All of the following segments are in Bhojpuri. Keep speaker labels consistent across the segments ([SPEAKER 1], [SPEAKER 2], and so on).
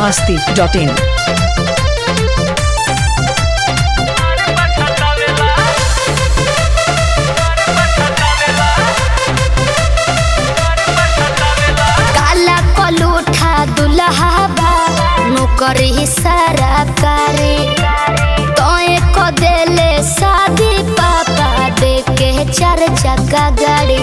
[SPEAKER 1] masti.in.
[SPEAKER 2] काला कलूठा दुल्हा बा नौकरी सारा करे तोए को देले शादी पापा दे के चार चक्का गाड़ी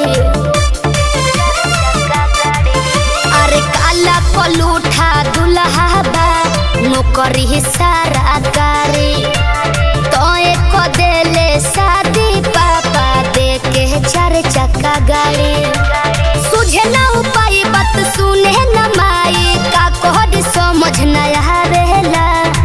[SPEAKER 2] अरे काला कलूठा दुल्हा बा नौकरी सारा करे तोए को देले शादी पापा दे के चार चक्का गाड़ी सुझे ना उपाय बात सुने न माई का कोहर समझ न आवेला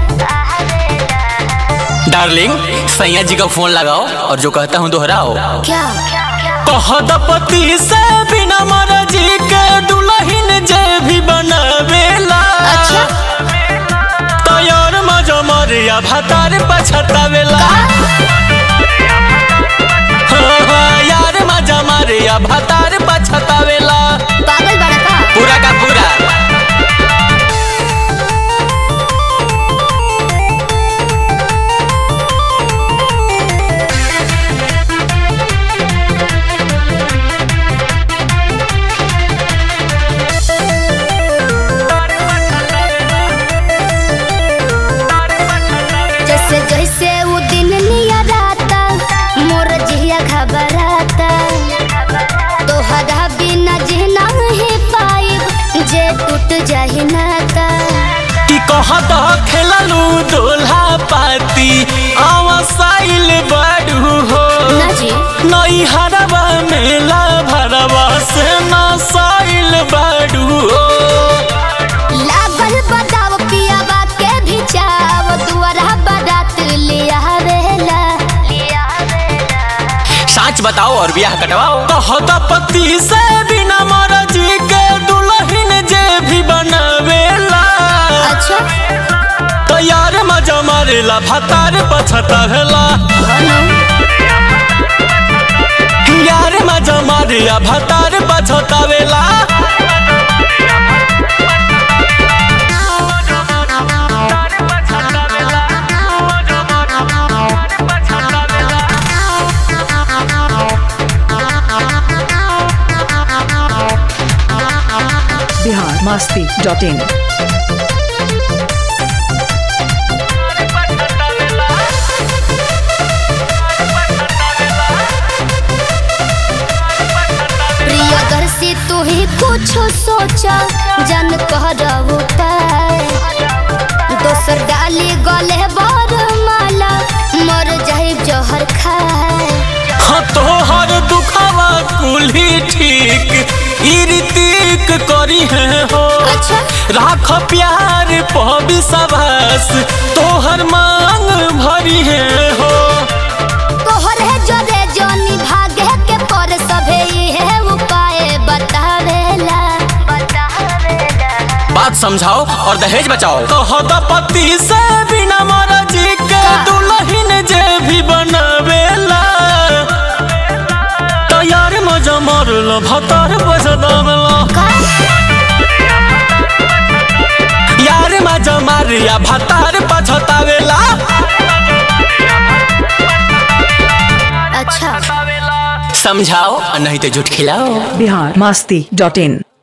[SPEAKER 3] डार्लिंग सैया जी का फोन लगाओ और जो कहता हूँ दोहराओ
[SPEAKER 2] क्या
[SPEAKER 3] कहदपति से बिना मर्जी के दुल्हन जे भी बनावेला
[SPEAKER 2] अच्छा
[SPEAKER 3] तैयार मजा मरिया भातार पछतावेला हाँ, हाँ, यार मजा मरिया भातार पछतावेला
[SPEAKER 2] पागल बड़ा का
[SPEAKER 3] पूरा का पूरा
[SPEAKER 2] जैसे जैसे वो दिन निया राता मोर जिया घबराता तोहरा बिना जीना ही पाई जे टूट जाही नाता
[SPEAKER 3] कि कहत खेललू दोल्हा पाती आवासाइल बड़ू हो
[SPEAKER 2] ना जी
[SPEAKER 3] नई हरवा मेला भरवा से नसाइल बड़ू हो
[SPEAKER 2] लागल बदाव पियावा के भी चाव दुआरा बारात लिया वेला
[SPEAKER 3] सच बताओ और ब्याह कटवाओ कहत पति से बिना मर्जी के दुल्हन जे भी बनावेला
[SPEAKER 2] अच्छा
[SPEAKER 3] तैयार मजा मारेला भतार पछतावेला यार मजा मारिया भतार पछतावेला
[SPEAKER 1] Bihar masti.in.
[SPEAKER 2] प्रियदर्शी तू ही कुछ सोचा जन कर उपाय दोसर डाली गले बर माला मर जाए जहर खाए
[SPEAKER 3] हाँ तोहर दुखावा कुल्ही ठीक इरितिक करी है हो
[SPEAKER 2] अच्छा
[SPEAKER 3] राख प्यार पबी सभास तोहर मांग भरी है हो
[SPEAKER 2] तोहर है जरे जनी भागे के पर सभे है उपाय बतावेला
[SPEAKER 3] बात समझाओ और दहेज बचाओ कहत पति से बिना मर्जी के दुल्हन जे भी बनावेला तैयार मजा मारल भतार बजदावेला यार मजा मारिया भतार पछतावेला
[SPEAKER 2] अच्छा
[SPEAKER 3] समझाओ और नहीं तो झूठ खिलाओ
[SPEAKER 1] Bihar masti.in.